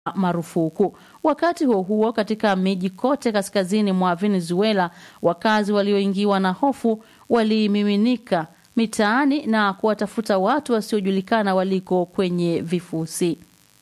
marufuku. Wakati huo huo, katika miji kote kaskazini mwa Venezuela, wakazi walioingiwa na hofu walimiminika mitaani na kuwatafuta watu wasiojulikana waliko kwenye vifusi.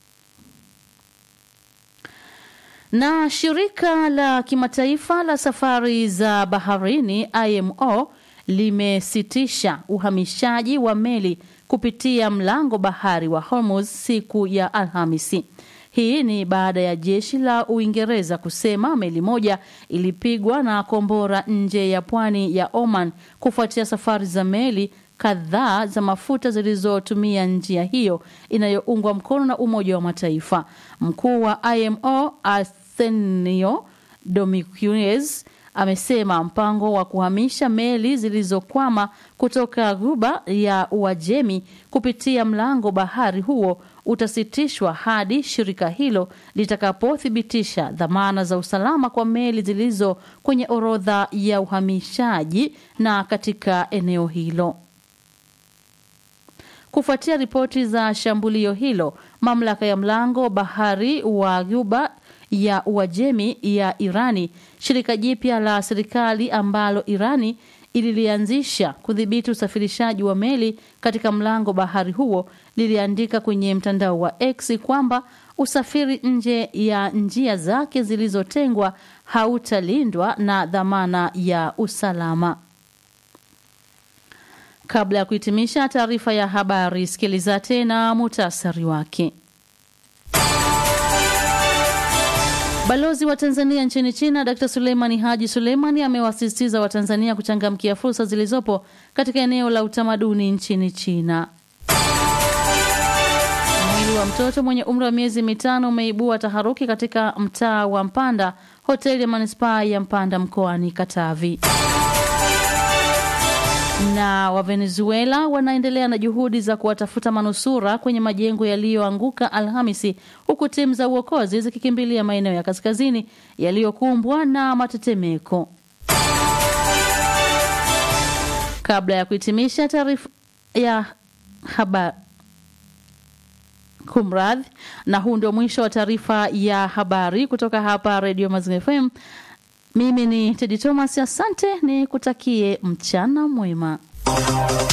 Na shirika la kimataifa la safari za baharini IMO limesitisha uhamishaji wa meli kupitia mlango bahari wa Hormuz siku ya Alhamisi. Hii ni baada ya jeshi la Uingereza kusema meli moja ilipigwa na kombora nje ya pwani ya Oman kufuatia safari za meli kadhaa za mafuta zilizotumia njia hiyo inayoungwa mkono na Umoja wa Mataifa. Mkuu wa IMO Arsenio Dominguez amesema mpango wa kuhamisha meli zilizokwama kutoka ghuba ya Uajemi kupitia mlango bahari huo utasitishwa hadi shirika hilo litakapothibitisha dhamana za usalama kwa meli zilizo kwenye orodha ya uhamishaji na katika eneo hilo. Kufuatia ripoti za shambulio hilo, mamlaka ya mlango bahari wa ghuba ya Uajemi ya Irani, shirika jipya la serikali ambalo Irani ililianzisha kudhibiti usafirishaji wa meli katika mlango bahari huo, liliandika kwenye mtandao wa X kwamba usafiri nje ya njia zake zilizotengwa hautalindwa na dhamana ya usalama. Kabla ya kuhitimisha taarifa ya habari, sikiliza tena muhtasari wake. Balozi wa Tanzania nchini China Dr. Suleimani Haji Suleimani amewasisitiza Watanzania kuchangamkia fursa zilizopo katika eneo la utamaduni nchini China. Mwili wa mtoto mwenye umri wa miezi mitano umeibua taharuki katika mtaa wa Mpanda, hoteli ya manispaa ya Mpanda mkoani Katavi. Na wa Venezuela wanaendelea na juhudi za kuwatafuta manusura kwenye majengo yaliyoanguka Alhamisi, huku timu za uokozi zikikimbilia maeneo ya kaskazini yaliyokumbwa na matetemeko. Kabla ya kuhitimisha taarifa ya habari kumradhi, na huu ndio mwisho wa taarifa ya habari kutoka hapa Radio Mazingira FM. Mimi ni Tedi Thomas, asante, ni kutakie mchana mwema.